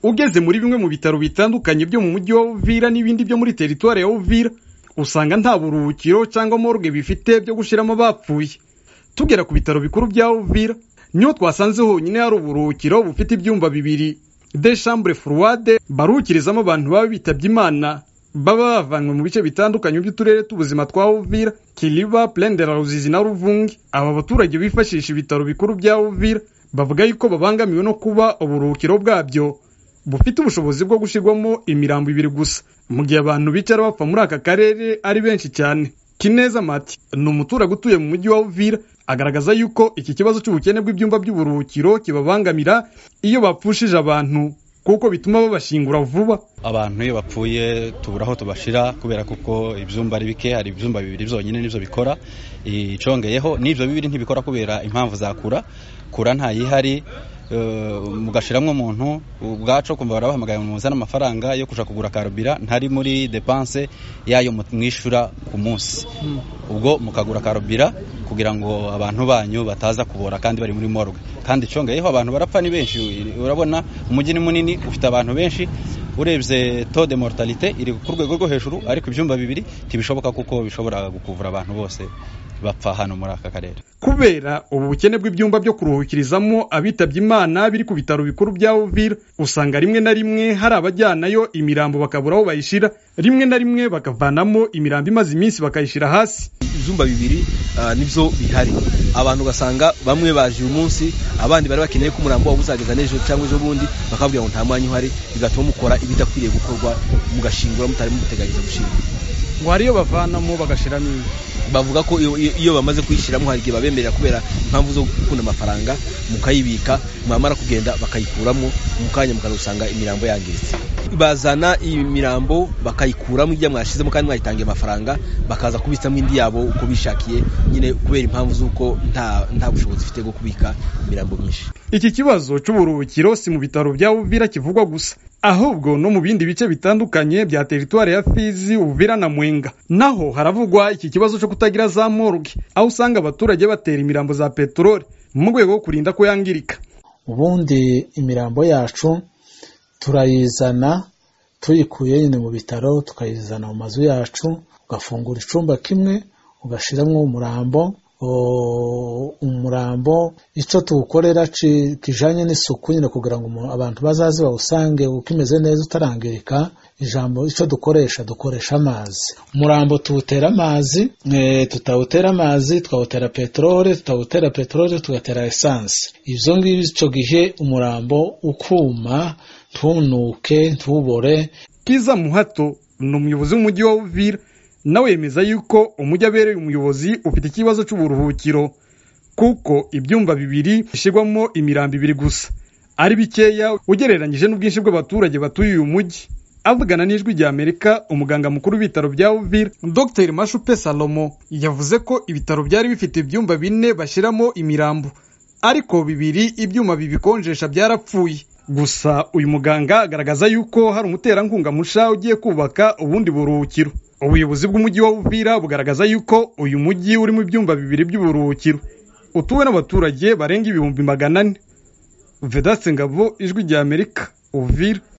ugeze muri bimwe mu bitaro bitandukanye byo mu mujyi wa Uvira n'ibindi byo muri teritwari ya Uvira usanga nta buruhukiro cyangwa morgue bifite byo gushyiramo abapfuye tugera ku bitaro bikuru bya Uvira niho twasanze honyine hari uburuhukiro bufite ibyumba bibiri de chambre froide baruhukirizamo abantu baba bitabye imana baba bavanywe mu bice bitandukanye by'uturere t'ubuzima twa Uvira Kiliba Plaine de la Ruzizi na Ruvungi aba baturage bifashisha ibitaro bikuru bya Uvira bavuga yuko babangamiwe no kuba uburuhukiro bwabyo bufite ubushobozi bwo gushyirwamo imirambo ibiri gusa mu gihe abantu bicara bapfa muri aka karere ari benshi cyane Kineza Mati ni umuturage utuye mu mujyi wa Uvira agaragaza yuko iki kibazo cy'ubukene bw'ibyumba by'uburuhukiro kibabangamira iyo bapfushije abantu kuko bituma babashingura vuba abantu iyo bapfuye tubura aho tubashira kubera kuko ibyumba ari bike hari ibyumba bibiri byonyine nibyo bikora icongeyeho n'ibyo bibiri ntibikora kubera impamvu zakura kura ntayihari mugashiramo umuntu ubwacu kumva barabahamagaye muzana amafaranga yo kujya kugura karubira ntari muri depanse yayo mwishyura ku munsi ubwo mukagura karubira kugira ngo abantu banyu bataza kubora kandi bari muri morgue kandi icongeyeho abantu barapfa ni benshi urabona umujyi ni munini ufite abantu benshi urebye to de mortalite iri ku rwego rwo hejuru ariko ibyumba bibiri ntibishoboka kuko bishobora gukuvura abantu bose bapfa hano muri aka karere kubera ubu bukene bw'ibyumba byo kuruhukirizamo abitabye imana biri ku bitaro bikuru bya Uvira usanga rimwe na rimwe hari abajyanayo imirambo bakabura aho bayishira rimwe na rimwe bakavanamo imirambo imaze iminsi bakayishyira hasi ibyumba bibiri nibyo bihari abantu ugasanga bamwe baje uyu munsi abandi bari bakeneye ko umurambo wabo uzageza n'ejo cyangwa ejo bundi bakabwira ngo nta mwanya uhari bigatuma mukora ibidakwiriye gukorwa mugashingura mutari muteganyiriza gushinga ngo hari iyo bavanamo bagashiramo indi bavuga ko iyo bamaze kuyishyiramo hari igihe babemerera kubera impamvu zo gukunda amafaranga mukayibika mwamara kugenda bakayikuramo mu kanya mukanasanga imirambo yangiritse bazana imirambo bakayikuramo ijya mwashyizemo kandi mwayitangiye amafaranga bakaza kubitsamo indi yabo uko bishakiye nyine kubera impamvu z'uko nta nta bushobozi ifite bwo kubika imirambo myinshi iki kibazo cy'uburuhukiro si mu bitaro bya Uvira kivugwa gusa ahubwo no mu bindi bice bitandukanye bya teritwari ya Fizi Uvira na Mwenga naho haravugwa iki kibazo cyo kutagira za morgue aho usanga abaturage batera imirambo za peteroli mu rwego rwo kurinda ko yangirika ubundi imirambo yacu turayizana tuyikuye nyine mu bitaro tukayizana mu mazu yacu ugafungura icyumba kimwe ugashyiramo umurambo umurambo icyo tuwukorera kijyanye n'isuku nyine kugira ngo abantu bazaze bawusange ukimeze neza utarangirika ijambo icyo dukoresha dukoresha amazi umurambo tuwutera amazi tutawutera amazi twawutera peteroli tutawutera peteroli tugatera esansi ibyo ngibyo icyo gihe umurambo ukuma ntunuke ntubore Kiza muhato ni umuyobozi w'umujyi wa Uvira nawe yemeza yuko umujyi abereye umuyobozi ufite ikibazo cy'uburuhukiro kuko ibyumba bibiri bishyirwamo imirambo ibiri gusa ari bikeya ugereranyije n'ubwinshi bw'abaturage batuye uyu mujyi avugana n'ijwi rya Amerika umuganga mukuru w'ibitaro bya Uvira Dr Mashupe Salomo yavuze ko ibitaro byari bifite ibyumba bine bashyiramo imirambo ariko bibiri ibyuma bibikonjesha byarapfuye gusa uyu muganga agaragaza yuko hari umuterankunga musha ugiye kubaka ubundi buruhukiro ubuyobozi bw'umujyi wa Uvira bugaragaza yuko uyu mujyi urimo ibyumba bibiri by'uburuhukiro utuwe n'abaturage barenga ibihumbi magana ane vedaste ngabo ijwi rya amerika uvira